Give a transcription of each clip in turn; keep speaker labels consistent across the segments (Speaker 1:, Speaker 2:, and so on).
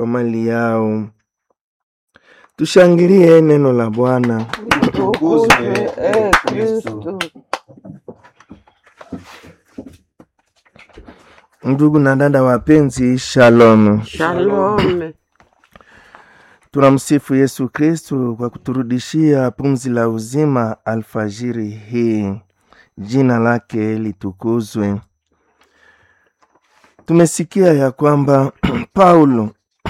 Speaker 1: kwa mali yao. Tushangilie neno la Bwana.
Speaker 2: Utukuzwe e Kristo.
Speaker 1: Ndugu na dada wapenzi, shalom.
Speaker 2: Shalom.
Speaker 1: Tunamsifu Yesu Kristu kwa kuturudishia pumzi la uzima alfajiri hii. Jina lake litukuzwe. Tumesikia ya kwamba Paulo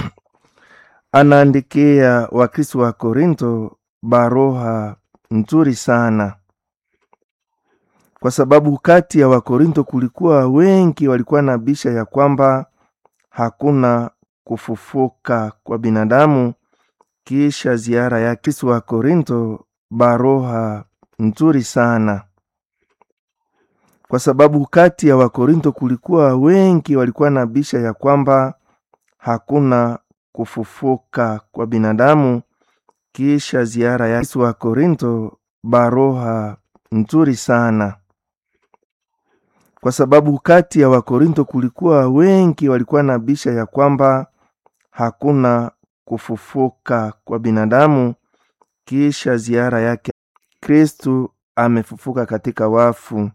Speaker 1: anaandikia Wakristo wa Korinto baroha nzuri sana, kwa sababu kati ya Wakorinto kulikuwa wengi walikuwa na bisha ya kwamba hakuna kufufuka kwa binadamu kisha ziara ya Kristo wa Korinto baroha nzuri sana, kwa sababu kati ya Wakorinto kulikuwa wengi walikuwa na bisha ya kwamba hakuna kufufuka kwa binadamu kisha ziara ya Kristo wa Korinto baroha nzuri sana, kwa sababu kati ya Wakorinto kulikuwa wengi walikuwa na bisha ya kwamba hakuna kufufuka kwa binadamu kisha ziara yake. Kristu amefufuka katika wafu,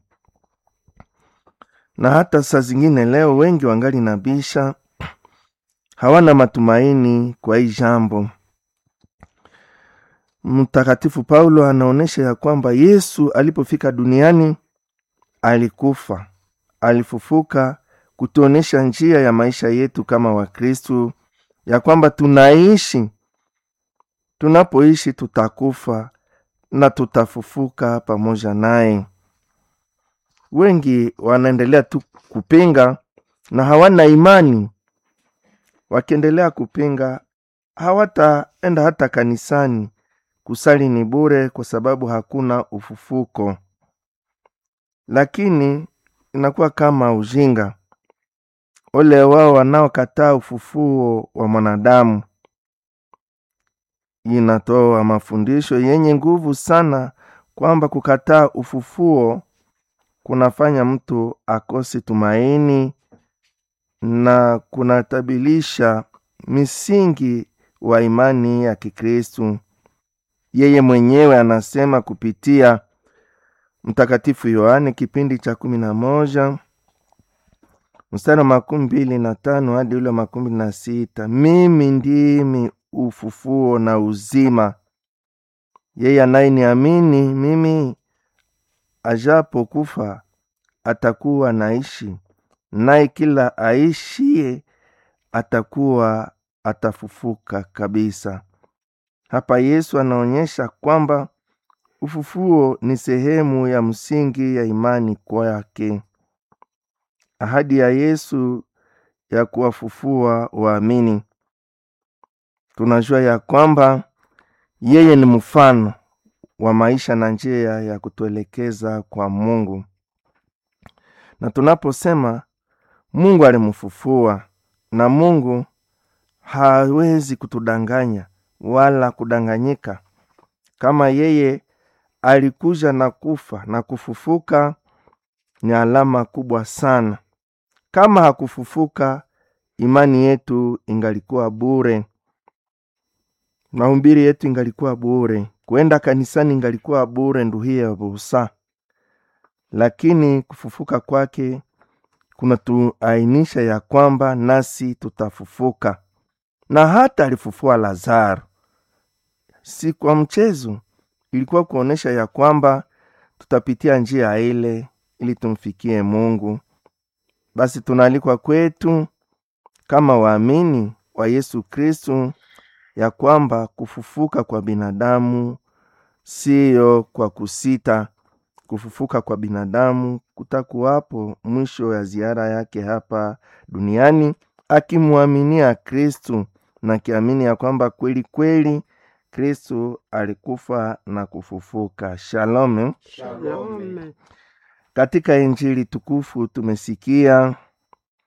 Speaker 1: na hata saa zingine leo wengi wangali na bisha, hawana matumaini kwa hii jambo. Mtakatifu Paulo anaonyesha ya kwamba Yesu alipofika duniani alikufa, alifufuka kutuonesha njia ya maisha yetu kama Wakristu ya kwamba tunaishi, tunapoishi tutakufa na tutafufuka pamoja naye. Wengi wanaendelea tu kupinga na hawana imani. Wakiendelea kupinga, hawataenda hata kanisani. Kusali ni bure, kwa sababu hakuna ufufuko. Lakini inakuwa kama ujinga Ole wao wanaokataa ufufuo wa mwanadamu. Inatoa mafundisho yenye nguvu sana kwamba kukataa ufufuo kunafanya mtu akose tumaini na kunatabilisha misingi wa imani ya Kikristu. Yeye mwenyewe anasema kupitia Mtakatifu Yohane kipindi cha kumi na moja mstari wa makumi mbili na tano hadi ule wa makumi na sita mimi ndimi ufufuo na uzima, yeye anayeniamini mimi, ajapo kufa atakuwa naishi, naye kila aishie atakuwa atafufuka kabisa. Hapa Yesu anaonyesha kwamba ufufuo ni sehemu ya msingi ya imani kwake. Ahadi ya Yesu ya kuwafufua waamini, tunajua ya kwamba yeye ni mfano wa maisha na njia ya kutuelekeza kwa Mungu. Na tunaposema Mungu alimfufua, na Mungu hawezi kutudanganya wala kudanganyika. Kama yeye alikuja na kufa na kufufuka, ni alama kubwa sana. Kama hakufufuka, imani yetu ingalikuwa bure, mahubiri yetu ingalikuwa bure, kuenda kanisani ingalikuwa bure, nduhiye busa. Lakini kufufuka kwake kunatuainisha ya kwamba nasi tutafufuka. Na hata alifufua Lazaro, si kwa mchezo, ilikuwa kuonyesha ya kwamba tutapitia njia ile ili tumfikie Mungu. Basi tunaalikwa kwetu kama waamini wa Yesu Kristu ya kwamba kufufuka kwa binadamu siyo kwa kusita. Kufufuka kwa binadamu kutakuwapo mwisho ya ziara yake hapa duniani, akimwaminia Kristu na akiamini ya kwamba kweli kweli Kristu alikufa na kufufuka. Shalom.
Speaker 2: Shalom.
Speaker 1: Katika Injili tukufu tumesikia